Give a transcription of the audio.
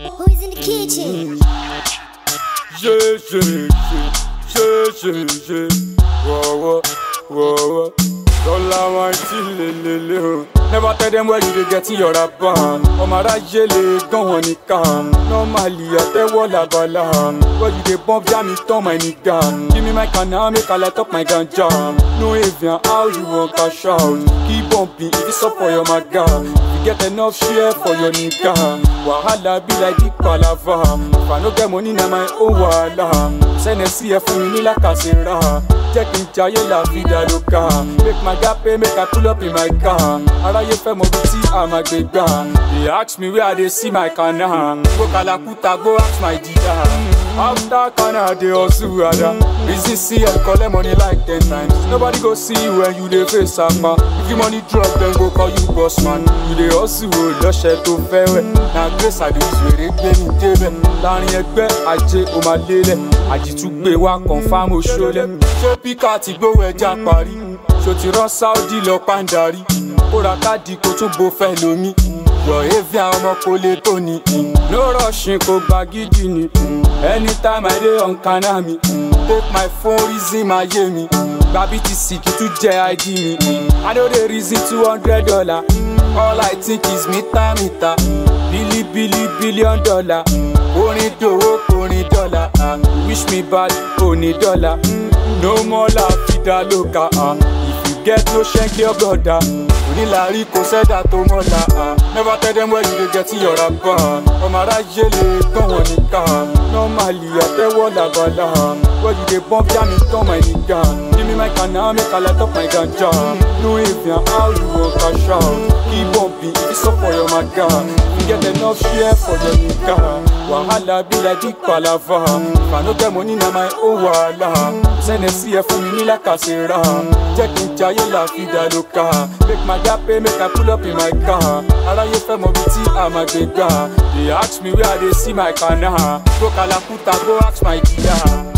Who's in the kitchen? Ṣé ṣe ṣe ṣe ṣe ṣe wọ̀wọ̀ wọ̀wọ̀ Lọ́la máa ń tí lélele o. Never tell them where you dey get your rapa. Ọmọ aráyé lè gán wọn nìkan. Normally àtẹ́wọ́ làbàlà. Where you dey bump jam me turn my nigga. Give me my canna make I light up my ganja. No avian how you wan cash out. Keep bumping if it's up for your maga. You get enough share for your nigga. Wahala be like big palava. If I no get money na my own wahala. Sẹ́nẹ̀ sí ẹ fún mi ní làkàṣẹ́ra. Jẹ́ kí n jayé la vida loca. Make my gap pay make I pull up in my car. Aráyé fẹ́ mọ bí tí a máa gbé gbà. They ask me where I dey see my kana. Go Kalakuta go ask my dida. After kana I dey hustle ada. Reason see I collect money like ten times. Nobody go see you when you dey face sama. If you money drop dem go call you boss man. You dey hustle o lọ́ṣẹ̀ tó fẹ́ wẹ̀. Na grace àdìsí èrè gbé mi débẹ̀. Láàrin ẹgbẹ́ ajé o máa lélẹ̀. Àjìtúgbé wa confam oṣoolẹ̀. Ṣé píkà ti gbówó ẹja parí? Ṣo ti rán Saudi lọ pàǹdarí? Kó ra káàdì kó tún bo fẹ́ lomi. Yọ̀ evi àwọn ọmọ kò lè tó ni. No rushing kò gba gidi ni. Anytime I dey on kana mi. Take my phone reason máa yé mi. Gba BTC kì í tún jẹ́ ID mi. I no dey reason two hundred dollar. All I think is mita mita. Bili bili billion dollar. Orin dòwó orin dọ́là. ah. Wish me bad òní dọ́là. No more la vida loca. ah. If you get no ṣẹ́ńkì ọgọ́dà. Onílàárí kò sẹ́dà tó mọ́la. ah. Never tell them where you dey get your rapa. Ọmọ aráyé lè gbọ́n wọn nìkan. Normally àtẹ́wọ́ làbàlà. Where you dey bump jam me turn my nigga. Give me my canna make I light up my ganja. No avian how you wan cash out. Keep bumping if it's up for your maga. You get enough share for your nigga. Wahala be like big palava. If I no get money na my own wahala. Sẹ́nẹ̀ sí ẹ fún mi ní làkàṣẹ́ra. Jẹ́ kí n jayé la vida loca. Make my gap pay make I pull up in my car. Aráyé fẹ́ mọ bí tí a máa gbé gbà. They ask me where I dey see my kana. Go Kalakuta go ask my dida.